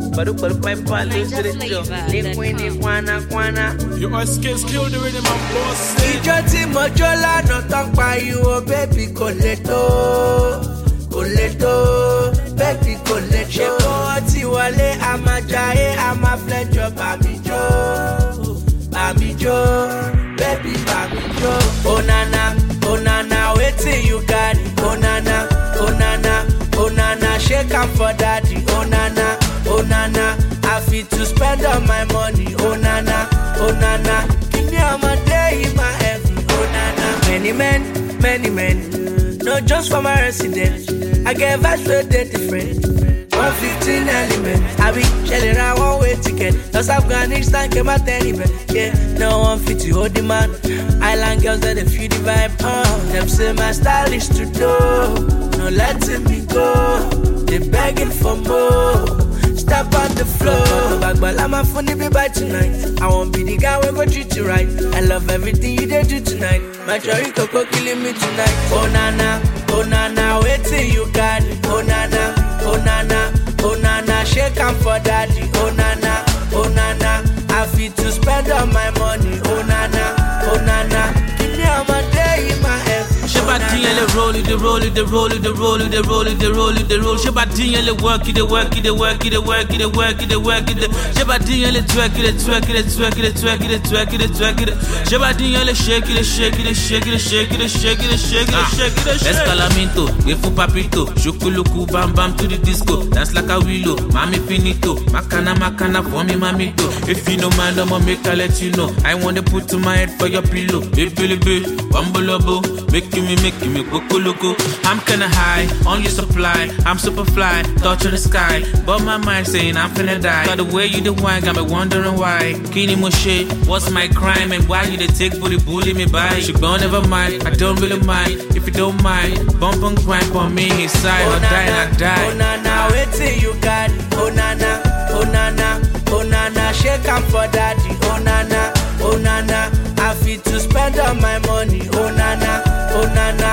Baru baru pipe lose to the jaw. Nick Winnie, Kwana, Kwana. You are skills, kill the rhythm and boss. ìjọ tí mo jó lánàá tán pariwo bébì kò lè tó kò lè tó bébì kò lè tó. ṣé kó ọtí wọlé a máa jayé a máa flẹ́jọ bàmí jó bàmí jó bébì bàmí jó. onana onana wetin you carry onana onana onana shake am for daddy onana onana i fit to spend all my money onana onana kini ọmọdé yìí máa heavy onana. many men many men no just for my residence i get vibes wey dey different. one fifteen element àbí ṣẹlẹ̀ ra one way ticket lọ sí afghanistan kẹ́ má tẹ́lẹ̀ bẹ̀. yeah no one fit to hold the man island girls dey dey feel the vibe. Uh, dem say my style is to do no letting me go dey begging for more. Step on the floor. Bagbala my funny be by tonight. I won't be the guy when go treat you right. I love everything you did do tonight. My cherry coco killing me tonight. Oh nana, oh nana, wait till you got it. Oh nana, oh nana, oh nana, shake am for daddy. Oh nana, oh nana, I fit to spend all my money. Oh nana, oh nana, give me all my day in my head. Ṣé bá dín yẹn lè roll it, dey roll it, dey roll it, dey roll it, dey roll it, dey roll it, dey roll. Ṣé bá dín yẹn lè work it, dey work it, dey work it, dey work it, dey work it, dey work it, dey. Ṣé bá dín yẹn lè twerk it, dey twerk it, dey twerk it, dey twerk it, dey twerk it, dey twerk it, dey. Ṣé bá dín yẹn lè shake it, dey shake it, dey shake it, dey shake it, dey shake it, dey shake it, dey shake it, dey shake it. Escalamento, gbé fún papito, ṣokoloku bam bam to the disco, dance like a willow, mami finito, makana makana for me mamito. If you no mind, I'ma make I let you know. I wanna put to my head for your pillow. Baby, bambolobo, making me, making me go loco. I'm kinda high on your supply. I'm super fly, touch of the sky. But my mind saying I'm finna die. Got the way you the wine got me wondering why. Kini Moshe, what's my crime and why you the take booty bully me by? She gone never mind, I don't really mind. If you don't mind, bump and grind on me inside or die and I Oh die. nana, wait till you got it. Oh nana, oh nana, oh nana, shake am for daddy. Oh nana, oh nana, I fit to spend all my money. Oh nana, oh nana,